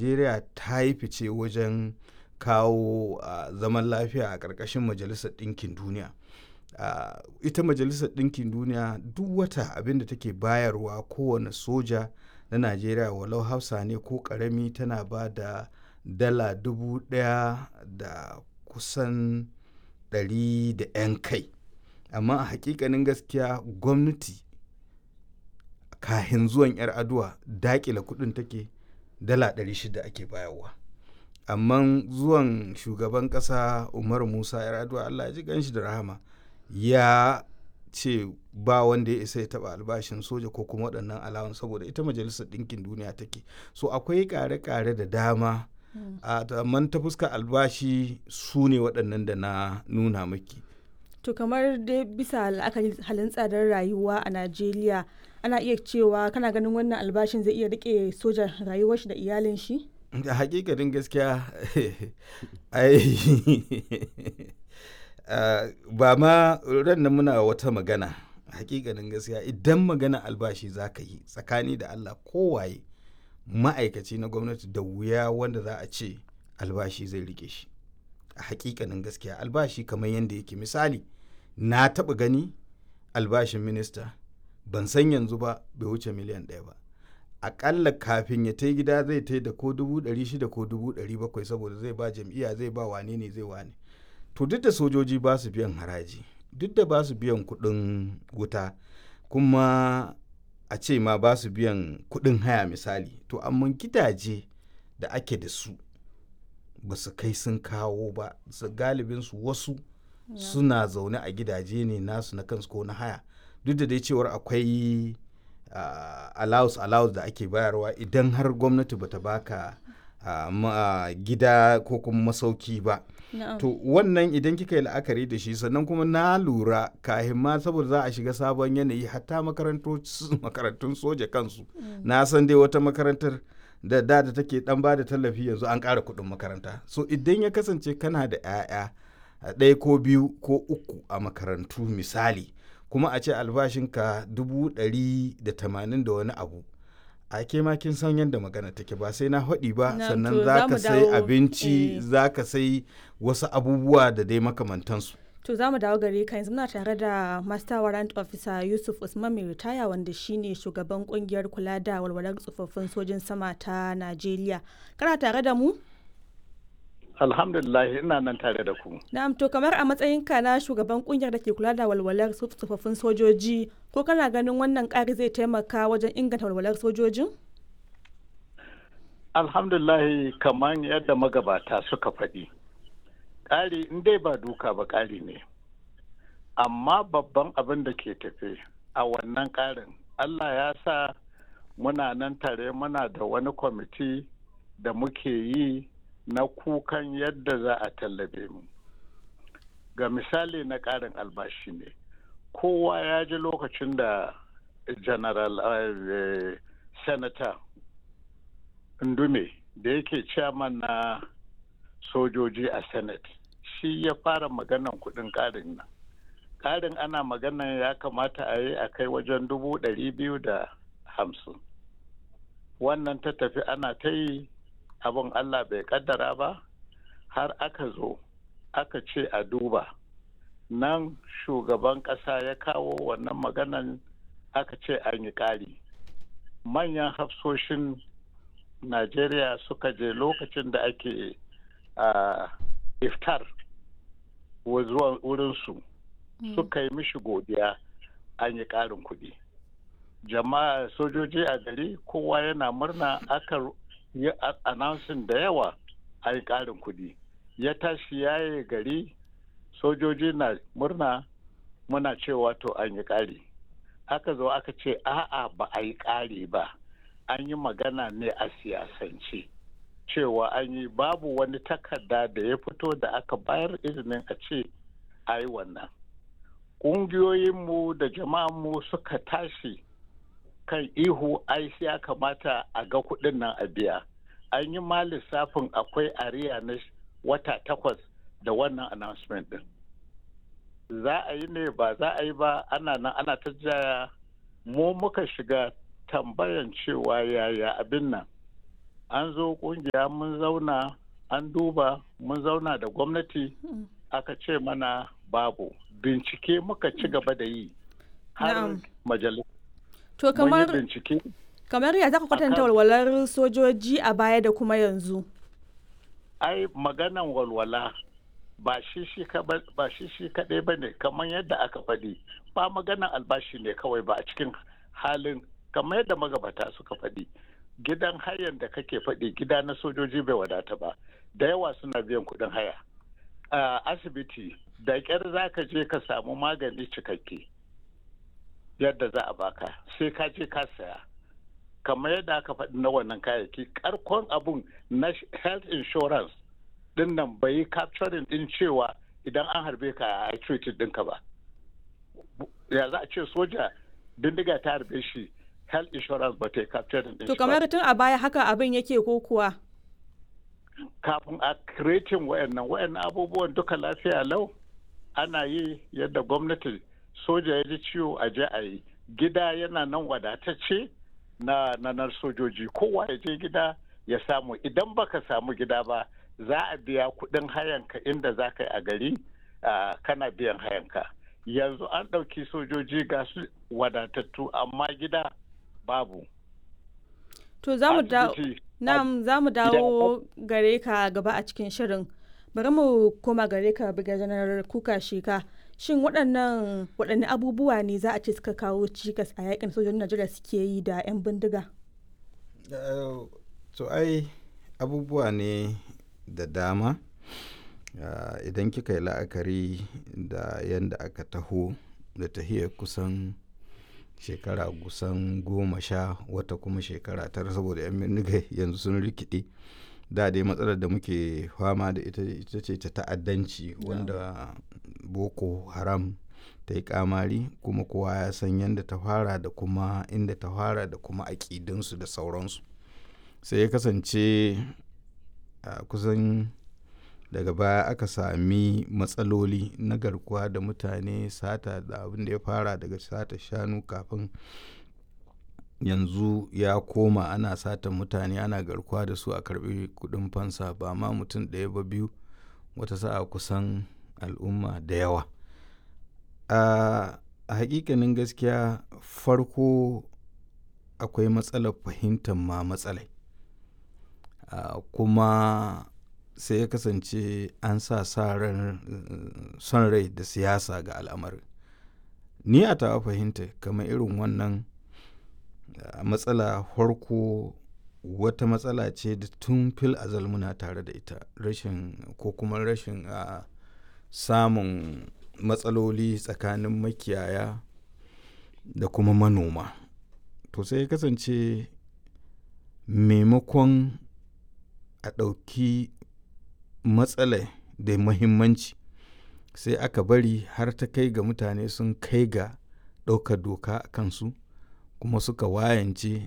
najeriya ta yi fice wajen kawo uh, zaman lafiya a ƙarƙashin majalisar ɗinkin duniya uh, ita majalisar ɗinkin duniya duk wata abin da take bayarwa kowane soja na najeriya walau hausa ne ko ƙarami tana ba da dala dubu ɗaya da kusan ɗari da 'yan kai amma a hakikanin gaskiya gwamnati kahin zuwan 'yar aduwa dakila kudin take dala 600 ake bayarwa amma zuwan shugaban kasa umaru musa 'yar aduwa allah ya ji ganshi da rahama ya ce ba wanda ya isa ya taba albashin soja ko kuma waɗannan alawan saboda ita majalisar ɗinkin duniya take so akwai ƙare-ƙare da dama a man ta fuska albashi su ne waɗannan da na nuna maki to kamar dai bisa la'akari halin tsadar rayuwa a najeriya ana iya cewa kana ganin wannan albashin zai iya rike sojan rayuwar shi da iyalin shi a hakikanin gaskiya ai ba ma ran muna wata magana hakikanin gaskiya idan magana albashi za ka yi tsakani da allah kowaye ma'aikaci na gwamnati da wuya wanda za a ce albashi zai rike shi a hakikanin gaskiya albashi kamar yadda yake misali na taɓa gani albashin minista ban san yanzu ba bai wuce miliyan ɗaya ba aƙalla kafin ya ta gida zai ta da ko dubu ɗari shida ko dubu ɗari bakwai saboda zai ba jam'iyya zai ba wane ne zai wane to duk da sojoji ba su biyan haraji duk da ba su biyan kuɗin wuta kuma a ce ma ba su biyan kuɗin haya misali to amma gidaje da ake da su ba su kai sun kawo ba su galibinsu wasu suna zaune a gidaje ne nasu na kansu ko na haya duk da dai cewar akwai uh, allowance allowance da ake bayarwa idan har gwamnati bata baka uh, ma, gida ko kuma masauki ba Na'am. to wannan idan kika yi la'akari da shi sannan kuma na lura kahin ma saboda za a shiga sabon yanayi hatta makarantun soja kansu na san dai wata makarantar da da da take dan ba da tallafi yanzu an ƙara kuɗin makaranta so idan ya kasance kana da 'ya'ya ɗaya ko biyu ko uku a makarantu misali kuma a ce albashinka dubu ɗari da tamanin da wani abu a ke ma kin san yadda magana take ba sai na haɗi ba Na, sannan to za za ka mu sai dawo, abinci eh. za ka sai wasu abubuwa da dai makamantansu To za mu dawo gare ka yanzu muna tare da Master Warrant Officer Yusuf Usman mai ritaya wanda shine shugaban kungiyar kula da walwalar tsofaffin sojin sama ta Najeriya. Kana tare da mu? Alhamdulillah ina nan tare da ku. Na'am to kamar a matsayinka na shugaban kungiyar da ke kula da walwalar tsof- tsofaffin sojoji ko kana ganin wannan ƙari zai taimaka wajen inganta walwalar sojojin? Alhamdulillah kamar yadda magabata suka faɗi. Ƙari in dai ba duka ba ƙari ne. Amma babban abin da ke tafe a wannan ƙarin Allah ya sa muna nan tare muna da wani kwamiti da muke yi na kukan yadda za a tallabe mu. Ga misali na ƙarin albashi ne. Kowa ya ji lokacin da General uh, Senator Ndume da yake chairman na sojoji a Senate shi ya fara maganan kudin karin nan. Karin ana maganan ya kamata a yi a kai wajen dubu ɗari biyu da hamsin. Wannan ta tafi ana ta yi abin Allah bai kaddara ba har aka zo aka ce a duba. Nan shugaban ƙasa ya kawo wannan maganan aka ce an yi ƙari. Manyan hafsoshin Najeriya suka je lokacin da ake uh, iftar wa zuwa wurinsu suka yi mishi godiya an yi ƙarin kuɗi. Jama'a sojoji a gari kowa yana murna aka yi a- announcing da yawa an yi ƙarin kuɗi. Ya tashi yaye gari sojoji na murna muna cewa to an yi ƙari. Aka zo aka ce a'a ba a yi ƙari ba. an yi magana ne a siyasance cewa an yi babu wani takarda da ya fito da aka bayar izinin a ce a yi wannan ƙungiyoyinmu da jama'anmu suka tashi kan ihu ai sai ya kamata a ga kuɗin nan a biya an yi ma lissafin akwai ariya na wata takwas da wannan announcement din za a yi ne ba za a yi ba ana nan ana ta jaya mu muka shiga tambayan cewa yaya abin nan an zo kungiya mun zauna an duba mun zauna da gwamnati aka ce mana babu bincike muka ci gaba da yi har Na'am. majalis To mun yi kamar bincike kamar ya zaka kwatanta Akan- walwalar sojoji a baya da kuma yanzu. ai maganan walwala ba shi shi ka- ba shi shi kaɗai ba ne kamar yadda aka faɗi ba maganan albashi ne kawai ba a cikin halin kamar yadda magabata suka faɗi gidan hayan da kake faɗi gida na sojoji bai wadata ba da yawa suna biyan kuɗin haya a asibiti da ƙyar za ka je ka samu magani cikakke yadda za a baka sai ka je ka saya kamar yadda aka faɗi na wannan kayayyaki karkon abun na health insurance din nan bai yi capturing din cewa idan an harbe ka a treated ɗinka ba ya za a ce soja bindiga ta harbe shi health insurance ba ta yi capturing din To shi ba kamar tun a baya haka abin yake ko kuwa. kafin a creating wayannan wayannan abubuwan duka lafiya lau ana yi yadda gwamnati soja ya ji ciwo a je a yi gida yana nan wadatacce na nanar sojoji kowa ya je gida ya samu idan baka samu gida ba za a biya kudin hayanka inda za ka yi a gari ah, kana biyan hayanka yanzu an ɗauki sojoji ga su wadatattu amma gida babu To za mu dawo Asibiti, Na'am za mu dawo gare ka gaba a cikin shirin. Bari mu koma gare ka janar kuka sheka. Shin waɗannan waɗanne abubuwa ne za a ce suka kawo cikas a yakin sojojin Najeriya suke yi da 'yan bindiga? Eh, to ai abubuwa ne da dama Ah, idan kika yi la'akari da yadda aka taho da tahiyar kusan shekara kusan goma sha wata kuma shekara tara saboda 'yan bindiga yanzu sun rikide da dai matsalar da muke fama da ita ita ce ta ta'addanci wanda boko haram ta yi kamari kuma kowa ya san yadda ta fara da kuma inda ta fara da kuma aƙidunsu da sauransu sai ya kasance a kusan daga baya aka sami matsaloli na garkuwa da mutane sata da abin da ya fara daga sata shanu kafin yanzu ya koma ana sata mutane ana garkuwa da su a karbi kudin fansa ba ma mutum ɗaya ba biyu wata sa'a kusan al'umma da yawa a a hakikanin gaskiya farko akwai matsalar fahimtar ma matsalai a kuma sai ya kasance an sa sa ran eh, son rai da siyasa ga al'amarin ni a tawa fahimta kamar irin wannan a matsala farko wata matsala ce da tun fil azal muna tare da ita rashin ko kuma rashin a samun matsaloli tsakanin makiyaya da kuma manoma to sai ya kasance maimakon a ɗauki matsala da muhimmanci sai aka bari har ta kai ga mutane sun kai ga ɗaukar doka a kansu kuma suka wayance